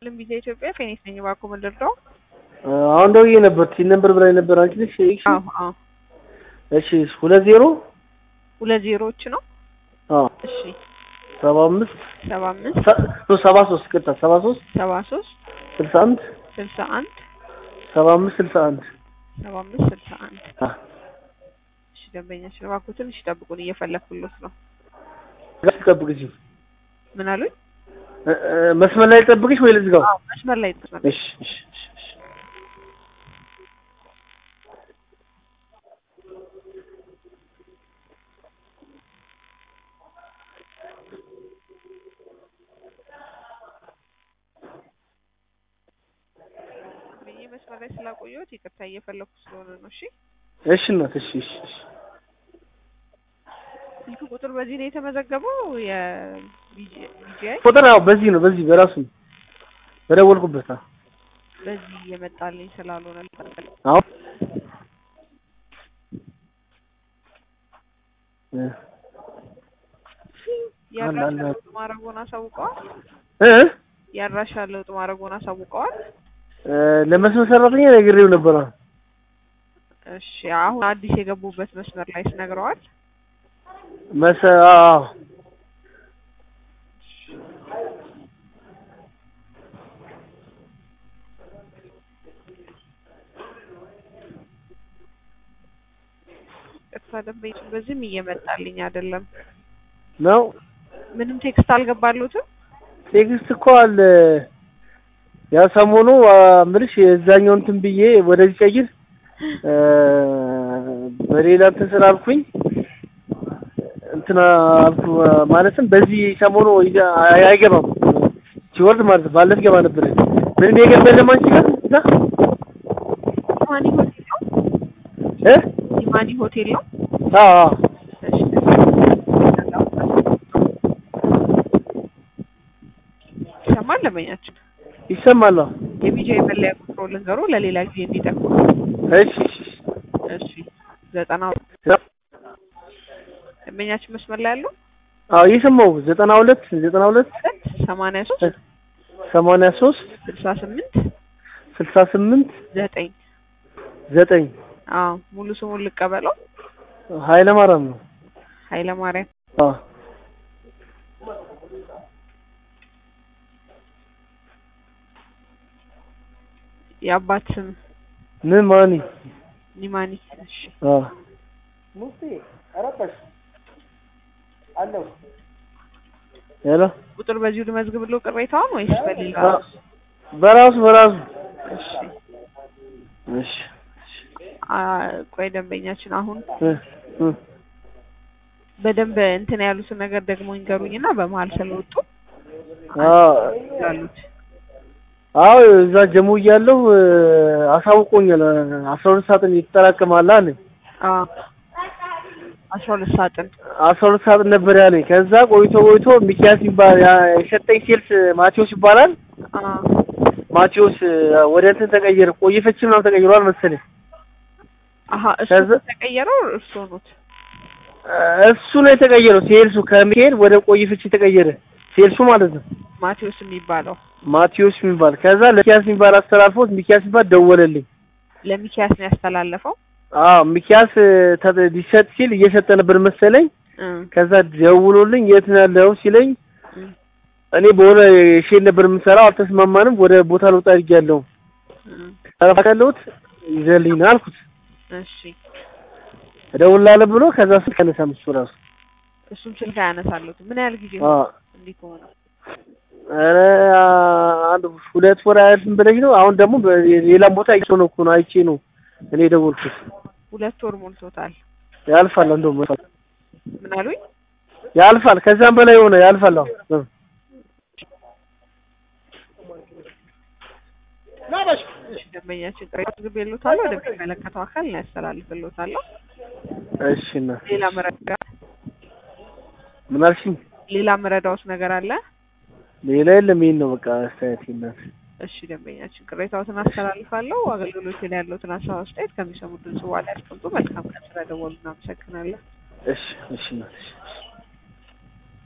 ልም ቢዛ ኢትዮጵያ ፌኒክስ ነኝ። እባክዎ ምን ልርዳው? አሁን ደውዬ ነበር። ቲን ነበር ብላኝ ነበር። አንቺ ነሽ? እሺ አዎ አዎ እሺ ሁለት ዜሮ ሁለት ዜሮዎች ነው። አዎ እሺ ሰባ አምስት ሰባ አምስት ሰባ ሶስት ቅርታ ሰባ ሶስት ሰባ ሶስት ስልሳ አንድ ስልሳ አንድ ሰባ አምስት ስልሳ አንድ ሰባ አምስት ስልሳ አንድ አ እሺ ደንበኛችን እባክዎ ትንሽ ይጠብቁን፣ እየፈለኩሎት ነው። ጋር ትጠብቅሽ ምን አሉኝ? እ- እ- መስመር ላይ ጠብቅሽ ወይ ልዝጋው? አዎ መስመር ላይ መስመር ላይ እሺ እሺ እሺ እሺ ብዬ መስመር ላይ ስላቆየሁት ይቅርታ እየፈለኩ ስለሆነ ነው። እሺ እሺ እናት እሺ እሺ እሺ ስልክ ቁጥር በዚህ ነው የተመዘገበው የቢጂአይ ቁጥር አዎ በዚህ ነው በዚህ በራሱ ነው በደወልኩበት አዎ በዚህ የመጣልኝ ስላልሆነ አዎ እ የአድራሻ አለ። ለውጥ ማድረጉን አሳውቀዋል። እ የአድራሻ ለውጥ ማድረጉን አሳውቀዋል። እ ለመስመር ሰራተኛ ነግሬው ነበር። አዎ እሺ አሁን አዲስ የገቡበት መስመር ላይ ስነግረዋል። መሰ አዎ ቅርታ ደንበኛ በዚህም እየመጣልኝ አይደለም። ነው ምንም ቴክስት አልገባሉትም። ቴክስት እኮ አለ። ያ ሰሞኑ አ፣ ምልሽ የዛኛው እንትን ብዬ ወደዚህ ቀይር እ፣ በሌላ እንትን ስላልኩኝ እንትና አልኩ አ፣ ማለትም በዚህ ሰሞኑ ይዘ- አይ- አይገባም ሲወርድ ማለት ነው። ባለፈ ገባ ነበር ምንም የገባ የለም አንቺ ጋር እዛ ማኒ ሆቴል ነው። እ ማኒ ሆቴል ነው። አዎ አዎ እሺ ይሰማል ደንበኛችን ይሰማል። አዎ የቢጂአይ መለያ ቁጥሮ ልንገሩ ለሌላ ጊዜ እንዲጠቅሙ። እሺ እሺ እሺ ዘጠና ደንበኛችን መስመር ላይ ያለው አዎ እየሰማሁ ዘጠና ሁለት ዘጠና ሁለት ሁለት ሰማንያ ሶስት ሰማንያ ሶስት ስልሳ ስምንት ስልሳ ስምንት ዘጠኝ ዘጠኝ አዎ ሙሉ ስሙን ልቀበለው ኃይለ ማርያም ነው። ኃይለ ማርያም አዎ የአባት ስም ምን ማኒ ኒማኒ እሺ አዎ ሄሎ ቁጥር በዚሁ ልመዝግብለው ቅሬታውን ወይስ በሌላ አዎ፣ በራሱ በራሱ እሺ እሺ አ ቆይ ደንበኛችን አሁን እ እ በደንብ እንትን ያሉትን ነገር ደግሞ ይንገሩኝና በመሀል ስለወጡ አዎ ያሉት አዎ እዛ ጀሙ እያለሁ እ፣ አሳውቆኛል። አስራ ሁለት ሰዓት ይጠራቀማል አለኝ። አ አስራ ሁለት ሳጥን አስራ ሁለት ሰዓት ነበር ያለኝ። ከዛ ቆይቶ ቆይቶ ሚኪያስ ይባል ያ የሰጠኝ ሴልስ ማቴዎስ ይባላል። አ ማቴዎስ እ፣ ወደ እንትን ተቀየረ። ቆየፈች ምናምን ተቀይሯል መሰለኝ። አሀ እሱ ከዛ- ተቀየረው እርስዎ ኖት እ፣ እሱ ነው የተቀየረው። ሴልሱ ከሚካኤል ወደ ቆየፈች የተቀየረ ሴልሱ ማለት ነው። ማቴዎስ የሚባለው ማቴዎስ የሚባል ከዛ ለሚኪያስ የሚባል አስተላልፎት ሚኪያስ የሚባል ደወለልኝ። ለሚኪያስ ነው ያስተላለፈው አዎ ሚኪያስ እ፣ ተ- ሊሰጥ ሲል እየሰጠ ነበር መሰለኝ። እ ከዛ ደውሎልኝ የት ነው ያለኸው ሲለኝ እ እኔ በሆነ ሼል ነበር የምሰራው አልተስማማንም፣ ወደ ቦታ ልውጣ አድርጌያለሁ። እ ጠረፋ ያለሁት ይዘልኝ ነው አልኩት። እሺ እደውልልሃለሁ ብሎ ከዛ ስልክ አነሳም እሱ ራሱ። እሱም ስልክ አያነሳሉት ምን ያህል ጊዜ አዎ እንዲህ ከሆነ ኧረ አንድ ሁለት ወር አያልፍም ብለሽ ነው። አሁን ደግሞ ሌላም ቦታ አይቼ ነው እኮ ነው አይቼ ነው እኔ የደወልኩት። ሁለት ወር ሞልቶታል ያልፋል፣ እንደውም ምን አሉኝ ያልፋል፣ ከዛም በላይ ሆነ ያልፋል። አሁን እሺ ደንበኛችን ቅሬታ አስገባልዎታለሁ ወደሚመለከተው አካል ነው ያስተላልፍልዎታለሁ እሺ እና ሌላ መረዳ ምን አልሽኝ? ሌላ መረዳዎት ነገር አለ ሌላ የለም። ይሄን ነው በቃ አስተያየት ይናት እሺ ደንበኛችን ቅሬታዎትን አስተላልፋለሁ አገልግሎት ላይ ያለዎትን ሀሳብ አስተያየት ከሚሰሙት ድምጽ በኋላ ያስቀምጡ መልካም ቀን ስለደወሉ እናመሰግናለን እሺ እሺ እናት እሺ እሺ